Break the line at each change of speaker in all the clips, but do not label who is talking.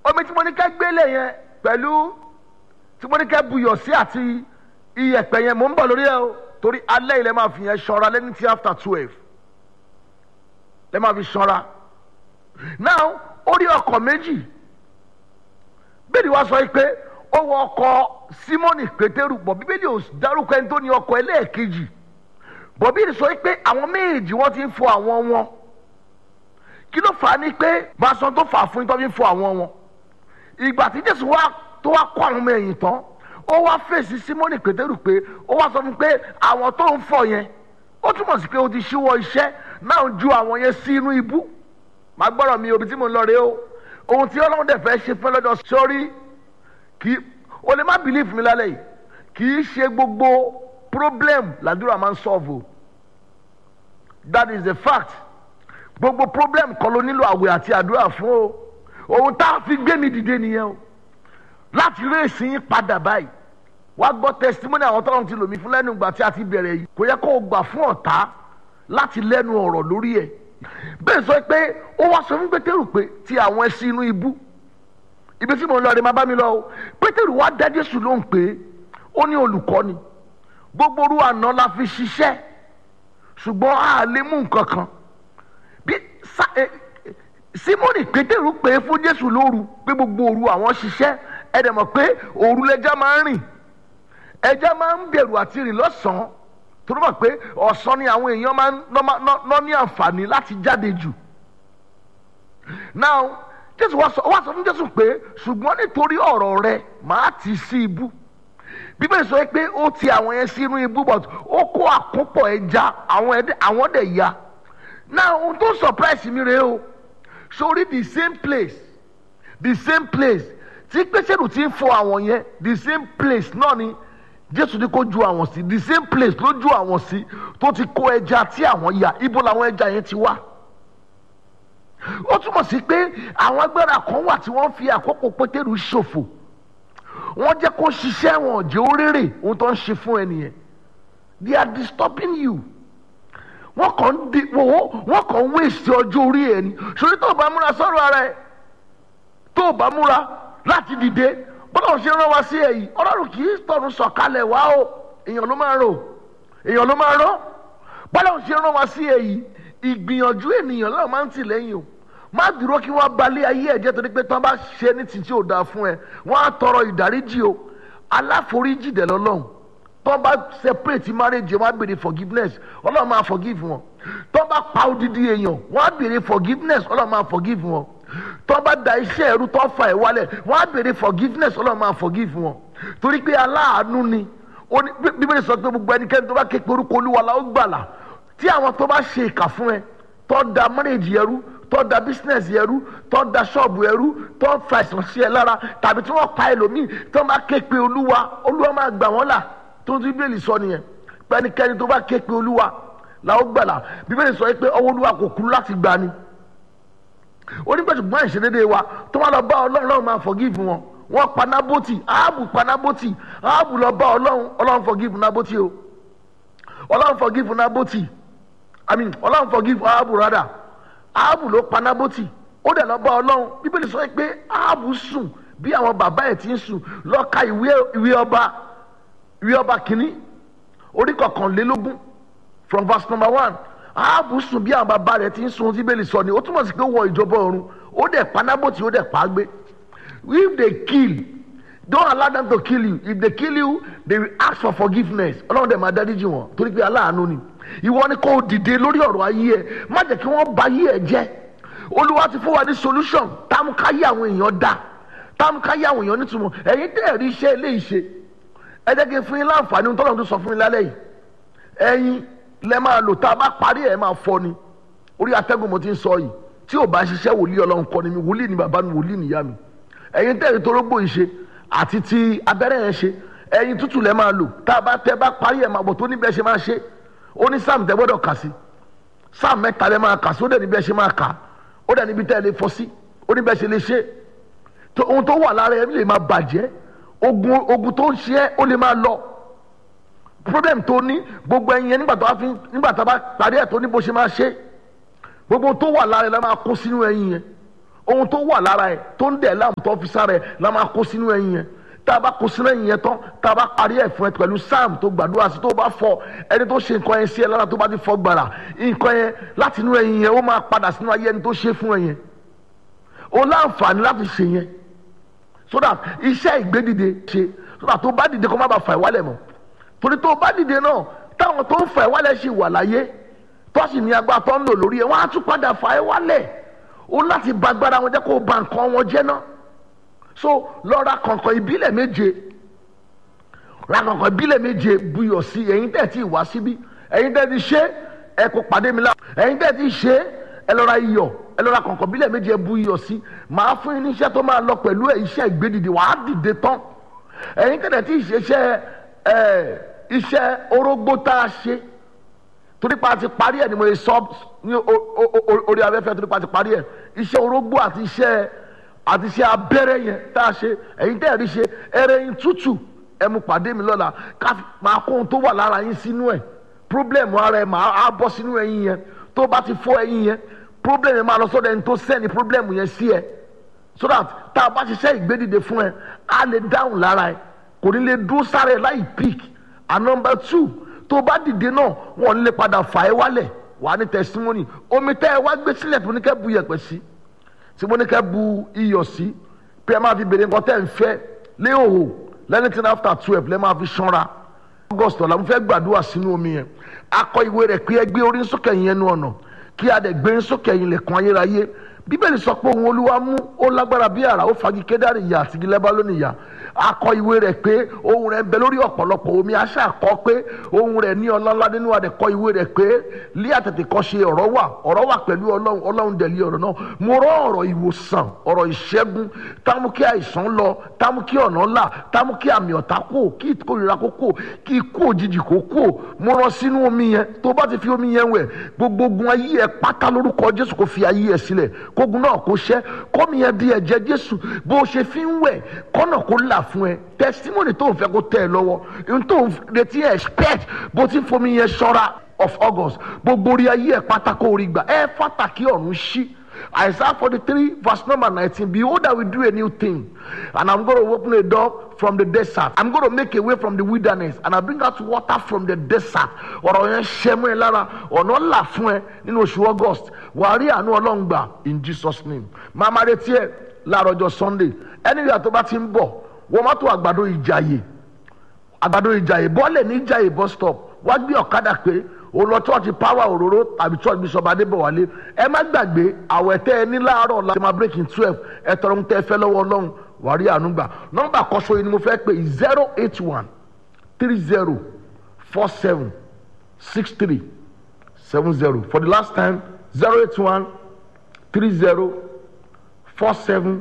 omi tí mo ní kẹ́ gbélé yẹn pẹ̀lú tí mo ní kẹ́ buyọ̀ sí àti iyẹ̀pẹ̀ yẹn mò ń bọ̀ lórí ẹ o torí alẹ́ ilẹ̀ máa fi yẹn ṣanra lẹ́ni tí after twelve lẹ́ máa fi ṣanra now ó rí ọkọ̀ méjì bẹ́ẹ̀ni wá sọ pé ó wọ ọkọ̀ simoni pétérù bọ̀ bíbélì ò dárúkọ ẹni tó ní ọkọ̀ ẹlẹ́ẹ̀kejì bọ̀ bíbélì sọ pé àwọn méjì wọ́n ti ń fọ àwọn wọn kí ló fà á ní pé máa sọ tó fà á fún yín tó fi ń fọ àwọn wọn ìgbà tí jésù wá tó wá kó àwọn ọmọ ẹ̀yìn tán ó wá fèsì simoni pétérù pé ó wá sọ fún pé àwọn tó ń fọ yẹn ó túmọ̀ sí pé ó ti ṣíwọ́ iṣẹ́ náà ju àwọn yẹn sí inú ibú màá gbọ́dọ̀ mi òbí tí mo ń lọ rèé o ohun tí ọlọ́run dẹ̀ fẹ́ ṣe fún lọ́jọ́ sórí kì í o lè má believe mi lálẹ́ yìí kì í ṣe gbogbo problem làdúrà máa ń solve o that is the fact gbogbo problem kọ́ ló nílò àwẹ̀ àti àdúrà fún o ohun tá a fi gbé mi dìde nìyẹn o láti rèésì yín padà báyìí wá gbọ́ testimony àwọn tọ́lọ́run ti lò mí fún lẹ́nu ìgbà tí a ti bẹ̀rẹ̀ yìí kò yẹ kó o gbà fún ọ̀tá láti lẹ́nu ọ̀rọ̀ lórí ẹ̀ bẹ́ẹ̀ sọ pé ó wá sọ fún pétérù pé ti àwọn ẹṣin inú ibú ibi tí mo ń lọ rẹ máa bá mi lọ o pétérù wá dá jésù lóhùn pé ó ní olùkọ́ni gbogbo orú àná la fi ṣiṣẹ́ ṣùgbọ́n a lè mú nǹkan kan bí simoni pétérù pé fún jésù lóru pé gbogbo òru àwọn ṣiṣẹ́ ẹ dẹ̀ mọ̀ pé òru lẹja máa ń rìn ẹja máa ń bẹ̀rù àti rìn lọ́sàn-án tó ló mọ̀ pé ọ̀sán ni àwọn èèyàn máa ń ná ní àǹfààní láti jáde jù now jésù wá sọ wá sọ fún jésù pé ṣùgbọ́n nítorí ọ̀rọ̀ rẹ màá tì sí ibú bíbélì sọ pé ó ti àwọn yẹn sí inú ibú but ó kó àkópọ̀ ẹja àwọn dẹ̀ ya now ohun tó surprise mi rèé o sórí the same place the same place tí pẹ́sẹ́rù ti ń fọ àwọn yẹn the same place náà ni jésù ní kó ju àwọn sí the same place ló ju àwọn sí tó ti kó ẹja tí àwọn ya ibo làwọn ẹja yẹn ti wá ó túmọ̀ sí pé àwọn agbára kan wà tí wọ́n fi àkókò pétérù ṣòfò wọ́n jẹ́ kó ṣiṣẹ́ wọn jẹ́ ó rérè ohun tó ń ṣe fún ẹnìyẹn they are disturbing you wọ́n kàn ń di wọ́n kàn ń wéṣẹ̀ ọjọ́ orí ẹ̀ ni sórí tó o bá múra sọ́rọ̀ ara ẹ̀ tó o bá múra láti dìde bọ́lá ṣe rán wa sí ẹ̀yìn ọlọ́run kì í tọ̀run sọ̀kalẹ̀ wá o èèyàn ló máa rò èèyàn ló máa rán bọ́lá ṣe rán wa sí ẹ̀yìn ìgbìyànjú ènìyàn náà máa ń tì lẹ́yìn o má dúró kí wọ́n balẹ̀ ayé ẹ̀jẹ̀ torí pé tán bá ṣe ní títí ò dáa fún ẹ wọ́n á tọrọ ìdáríjì o aláforíjì dẹ̀ lọ́lọ́run tán bá separate marriage wọ́n á béèrè forgiveness ọlọ́run máa forgive wọn tán bá pa odidi èèyàn wọ́n á béèrè forgiveness ọlọ́run máa forgive wọn tọ́ bá da iṣẹ́ ẹrú tọ́ fa ẹ̀ wálẹ̀ wọ́n á béèrè forgiveness ọlọ́run máa forgive wọn torí pé aláàánú ni bíbélì sọ pé gbogbo ẹnikẹ́ni tó bá ké pe orúkọ olúwa la ó gbàlà tí àwọn tó bá ṣe ìkà fún ẹ tọ́ da marriage ẹrú tọ́ da business ẹrú tọ́ da ṣọ́ọ̀bù ẹrú tọ́ fa ìsàn sí ẹ lára tàbí tí wọ́n pa ẹlòmíì tó bá ké pe olúwa olúwa máa gbà wọ́n là tó ń tún bíbélì sọ nìyẹn pẹ́nikẹ́ni tó bá ké pe olúwa la ó gbàlà bíbélì sọ pé ọwọ́ olúwa kò kúrú láti gbà ni onígbàtúgbọ́n ìṣedédé wa tó wá lọ bá ọlọ́run ọlọ́run máa forgive wọn wọ́n pa nábòtì áàbù pa nábòtì áàbù lọ bá ọlọ́run ọlọ́run forgive nábòtì o ọlọ́run forgive nábòtì i mean ọlọ́run forgive áàbù rádà áàbù ló pa nábòtì ó dẹ̀ lọ bá ọlọ́run bíbélì sọ pé áàbù sùn bí àwọn bàbá ẹ̀ ti ń sùn lọ ka ìwé ọba ìwé ọba kìíní orí kọkànlélógún from verse number one ààbò sùn bí àwọn bàbá rẹ̀ ti ń sun tí bẹ́ẹ̀ lè sọ ni ó túmọ̀ sí pé ó wọ ìjọba ọ̀run ó dẹ̀ panábòtì ó dẹ̀ pa á gbé if they kill don't allow them to kill you if they kill you they will ask for forgiveness ọlọ́run dẹ̀ máa dáríjì wọn torí pé aláàánú ni ìwọ ni kò dìde lórí ọ̀rọ̀ ayé ẹ má jẹ́ kí wọ́n bà ayé ẹ jẹ́ olúwa ti fún wa ní solution táàmùkáyé àwọn èèyàn dá táàmùkáyé àwọn èèyàn nítumọ̀ ẹ̀yin tẹ́ ẹ̀rí iṣẹ́ ilé ìṣe ẹ jẹ́ kí n fún yín láǹfààní ohun tọ́lọ́run tó sọ fún yín lálẹ́ yìí ẹ̀yin lẹ máa lò tá a bá parí ẹ̀ máa fọ ni orí atẹ́gùn mo ti ń sọ yìí tí ò bá ṣiṣẹ́ wòlíì ọlọ́run kọ́ ni mi wòlíì ni bàbá mi wòlíì nìyá mi ẹ̀yin tẹ̀rí torógbò yìí ṣe àti ti abẹ́rẹ́ yẹn ṣe ẹ̀yin tútù lẹ máa lò tá a bá tẹ bá parí ẹ̀ máa bọ̀ tó níbẹ̀ ṣe máa ṣe ó ní sáàmù tẹ gbọ́dọ̀ kà sí sáàmù mẹ́ta lẹ máa kà sí ó dẹ̀ níbẹ̀ ṣe máa kà ó dẹ̀ níbi tẹ́ ẹ lè fọ sí ó níbẹ̀ ṣe lè ṣe ohun tó wà lára ẹ lè máa bàjẹ́ ogun ogun tó ń ṣe ẹ́ ó lè máa lọ problem tó ní gbogbo ẹyin yẹn nígbà tó bá fi nígbà tó bá parí ẹ̀ tó ní bó ṣe máa ṣe gbogbo tó wà lára ẹ̀ la máa kó sínú ẹyin yẹn ohun tó wà lára ẹ̀ tó ń dẹ̀ láàmú tó fi sára ẹ̀ la máa kó sínú ẹyin yẹn tá a bá kó sínú ẹyin yẹn tán tá a bá parí ẹ̀ fún ẹ pẹ̀lú sam tó gbàdúrà sí tó bá fọ ẹni tó ṣe nǹkan yẹn sí ẹ lára tó bá ti fọ gbàrà nǹkan yẹn láti inú ẹyin yẹn ó máa padà sínú ayé ẹni tó ṣe fún ẹ yẹn o láǹfààní láti ṣe yẹn so that iṣẹ́ ìgbédìde ṣe so that tó bá dìde kó má bàa fà ẹ́ wálẹ̀ mọ́ torí tó bá dìde náà táwọn tó ń fà ẹ́ wálẹ̀ ṣì wà láyé tó sì ní agbára tó ń lò lórí ẹ̀ wọ́n á tún padà fà ẹ́ wálẹ̀ o láti ba agbára wọn jẹ́ kó o ba nǹkan wọn jẹ́ náà so lọ ra kọ̀ǹkọ̀ ìbílẹ̀ méje ra kọ̀ǹkọ̀ ìbílẹ̀ méje buyọ̀ sí ẹ̀yin tẹ̀ tí wá síbí ẹ̀yin tẹ̀ ti ṣe ẹ kó pàdé mi lá ẹ̀yin tẹ̀ ti ṣe ẹ lọ ra iyọ̀ ẹ lọ ra kọ̀ǹkọ̀ ìbílẹ̀ méje ẹ bu iyọ̀ sí màá fún yín ní iṣẹ́ tó máa lọ pẹ̀lú iṣẹ́ ìgbédìde wàá dìde tán ẹ̀yin tẹ̀ tí ṣe iṣẹ́ ẹ̀ iṣẹ́ orógbó tá a ṣe torí pa ti parí ẹ̀ ni mo lè sọ ní orí afẹ́fẹ́ torí pa ti parí ẹ̀ iṣẹ́ orógbó àti iṣẹ́ àti iṣẹ́ abẹ́rẹ́ yẹn tá a ṣe ẹ̀yin tẹ́ ẹ̀ rí ṣe ẹrẹ́ yín tútù ẹ mú pàdé mi lọ́la ká máa kó ohun tó wà lára yín sínú ẹ̀ problem ara ẹ̀ máa á bọ́ sínú ẹyin yẹn tó bá ti fọ́ ẹyin yẹn problem yẹn máa lọ sọ́dọ̀ ẹni tó sẹ́ni problem yẹn sí ẹ so that tá a bá ṣiṣẹ́ ìgbédìde fún ẹ á lè dáhùn lára ẹ kò ní lè dúró sára ẹ láì pick and number two tó bá dìde náà wọn lè padà fà ẹ́ wálẹ̀ wà ní testimony omi tẹ́ ẹ wá gbé sílẹ̀ tó ní kẹ́ bu yẹ̀pẹ̀ sí tí mo ní kẹ́ bu iyọ̀ sí pé ẹ máa fi bèrè nǹkan tẹ́ ẹ ń fẹ́ léhòhò lẹ́nìtìn after twelve lẹ́ máa fi ṣanra august ọ̀la mo fẹ́ gbàdúrà sínú omi yẹn akọ ìwé rẹ̀ pé ẹ gbé orí sókè yẹn nu ọ̀nà kí a dẹ̀ gbé sókè yẹn lẹ̀kùn ayérayé bíbélì sọ pé òun olúwa mú ó lágbára bí àrà ó fagi kédárì ìyá àti gilẹ́bá lónìí ìyá akọ ìwé rẹ̀ pé ohun rẹ̀ ń bẹ lórí ọ̀pọ̀lọpọ̀ omi aṣá kọ pé ohun rẹ̀ ní ọlọ́lá nínú àdẹ̀kọ ìwé rẹ̀ pé lé àtẹ̀tẹ̀ kọ́ ṣe ọ̀rọ̀ wà ọ̀rọ̀ wà pẹ̀lú ọlọ́run ọlọ́run dẹ̀lí ọ̀rọ̀ náà mo rọ ọ̀rọ̀ ìwòsàn ọ̀rọ̀ ìṣẹ́gun támú kí àìsàn lọ támú kí ọ̀nà là támú kí àmì ọ̀tá kò kí ìkórira kó kò kí ikú òjijì kó kò mo rọ sínú omi yẹn tó bá ti fi omi yẹn wẹ̀ gbogbo ogun ayé ẹ pátá lórúkọ jésù kó fi ayé ẹ sílẹ̀ kógun náà kó ṣẹ́ kọ́mi yẹn di ẹ̀jẹ̀ jésù bó ṣe fi ń wẹ̀ kọ́nà kó là fún ẹ testimony tó ń fẹ́ kó tẹ̀ ẹ lọ́wọ́ ohun tó ń retí expect bó ti fomi yẹn ṣọ́ra of august gbogbo orí ayé ẹ pátákó orí gbà ẹ fàtàkì ọ̀run ṣí isaiah forty three verse number nineteen behold i will do a new thing and i'm gonna open a door from the desert i'm gonna make a way from the wilderness and i bring out water from the desert ọ̀rọ̀ yẹn ṣẹ́ mú ẹ lára ọ̀nà là fún ẹ nínú oṣù august wàá rí àánú ọlọ́run gbà in jesus name máa máa retí ẹ láàárọ̀ ọjọ́ sunday ẹni ìyá tó bá ti ń bọ̀ wọ́n mọ́tò àgbàdo ìjàyè àgbàdo ìjàyè bọ́ọ̀lẹ̀ ní ìjàyè bus stop wá gbé ọ̀kadà pé o lọ church power òróró tàbí church bishop adébọ̀wálé ẹ má gbàgbé àwẹ̀ tẹ́ ẹ ní láàárọ̀ láti máa break in twelve ẹ tọrọ ń tẹ́ ẹ fẹ́ lọ́wọ́ ọlọ́run wàá rí àánú gbà nọ́mbà kọ́sọ́ yìí ni mo fẹ́ pè zero eight one three zero four seven six three seven zero for the last time zero eight one three zero four seven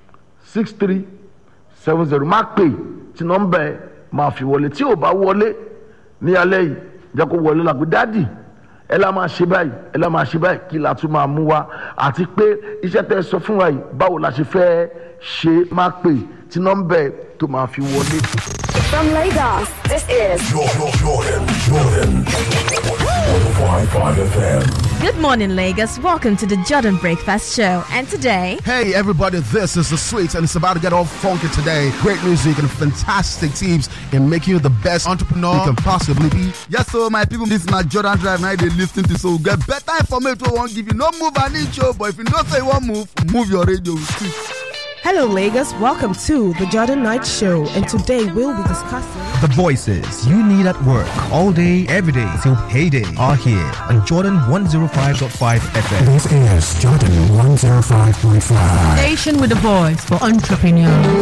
six three seven zero má pè tí nọ́mbà ẹ máa fi wọlé tí ò bá wọlé ní alẹ́ yìí jẹ́ kó wọlé la pé dádì ẹ la máa ṣe báyìí ẹ la máa ṣe báyìí kí la tún máa mú wa àti pé iṣẹ́ tẹ́ ẹ sọ fún wa yìí báwo la ṣe fẹ́ ṣe má pè tí nọ́mbà ẹ tó máa fi wọlé.
From Lagos, this is
Jordan, Jordan, Jordan. 105.5 FM.
Good morning, Lagos. Welcome to the Jordan Breakfast Show. And today,
Hey everybody, this is the Sweets and it's about to get all funky today. Great music and fantastic tips in making you the best entrepreneur you can possibly be.
Yes, so my people, this na Jordan Drive. Now they listen to so get better information. We won't give you no move an inch, oh, but if you don't say you want move, move your radio. with it.
Hello, Lagos. Welcome to the Jordan Knight Show, and today we'll be discussing.
The voices you need at work all day, every day till payday are here on Jordan 105.5 FM.
This is Jordan 105.5.
Station with a voice for entrepreneurs.